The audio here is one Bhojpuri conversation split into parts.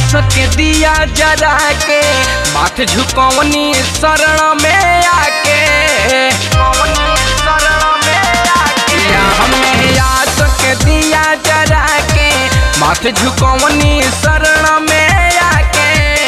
आस के दिया जरा के माथ झुकवनी शरण में आके या हमें आस के दिया जरा के माथ झुकवनी शरण में आके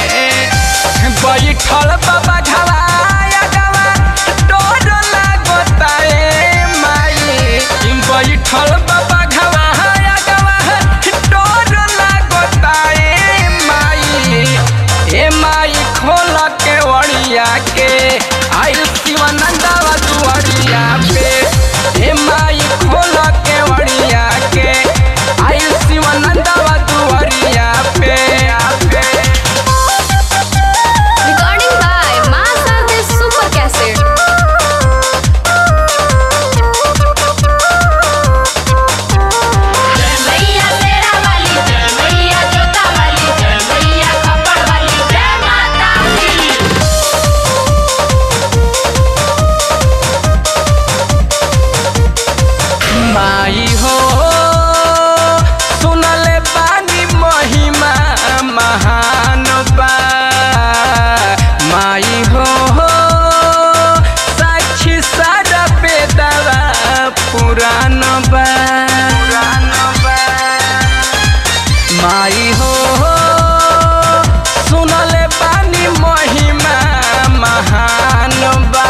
बैठल बाबा घवाया गवा डोर लागता ए माई बैठल बाबा घवाया गवा डोर लागता ए माई ए माई खोल के वड़िया के आइल शिवानंदवा दुआरिया पे ए माई खोल के वड़िया के आइल शिवानंदवा दुआरिया पे पे Recording by Master Super Cassette. जय मैया तेरा वाली जय मैया जोता वाली जय मैया खप्पड़ वाली जय माता दी माई हो सुनले बानी महिमा महान बा माई हो साक्षी सारा बेदवा पुरान बा माई हो सुनले बानी महिमा महान बा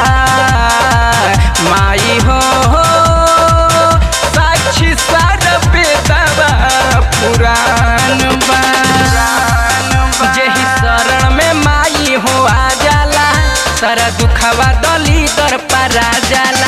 माई हो साक्षी सारा बेदवा पुरान बा जेही शरण में माई हो आ जाला सारा दुखवा दली दर परा जाला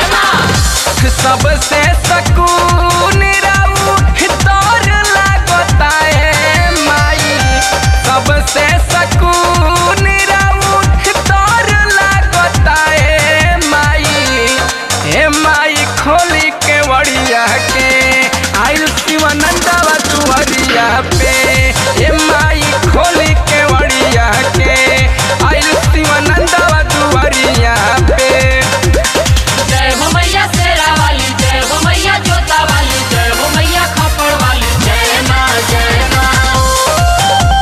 सबसे सकून राऊ तोर लागता है माई सबसे सकून राऊ तोर लागता है माई हे माई खोली के वड़िया के आइल शिवानंदवा तुहरिया पे हे माई खोली के वड़िया के आइल शिवानंदवा तुहरिया पे जय हो मैया तेरा वाली जय हो मैया जोता वाली जय हो मैया खप्पड़ वाली जय माँ जय माँ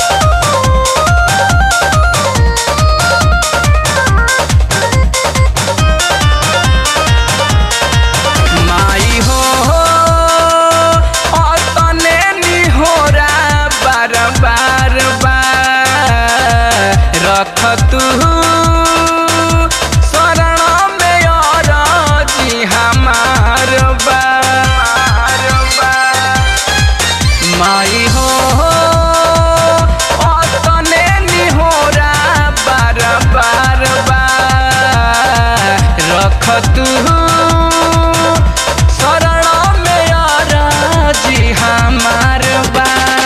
माई हो तने निहोरा बार बार बार रख तू शरण में और जी हमार बार माई हो तने निहोरा बार बार बार रख तू शरण में जी हमार बा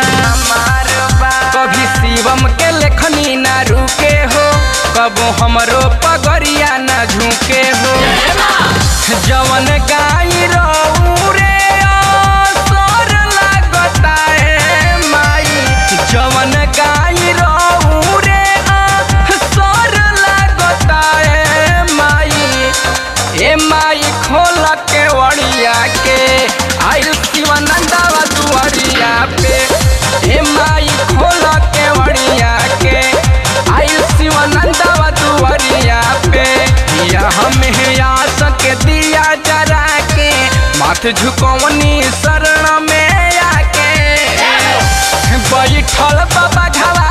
कभी शिवम के लेखनी ना रुके हो कबो हमरो पगरिया ना झुके हो जवन गाई रहू रे असर लागता है माई जवन गाई रहू रे असर लागता है माई ए माई खोल के वड़िया के आइल शिवानंदवा दुआरिया पे ए माई खोल के वड़िया के आइल शिवानंदवा दुआरिया पे या हमें आस के दिया जरा के माथ झुकवनी शरण में आके बैठल बाबा घवा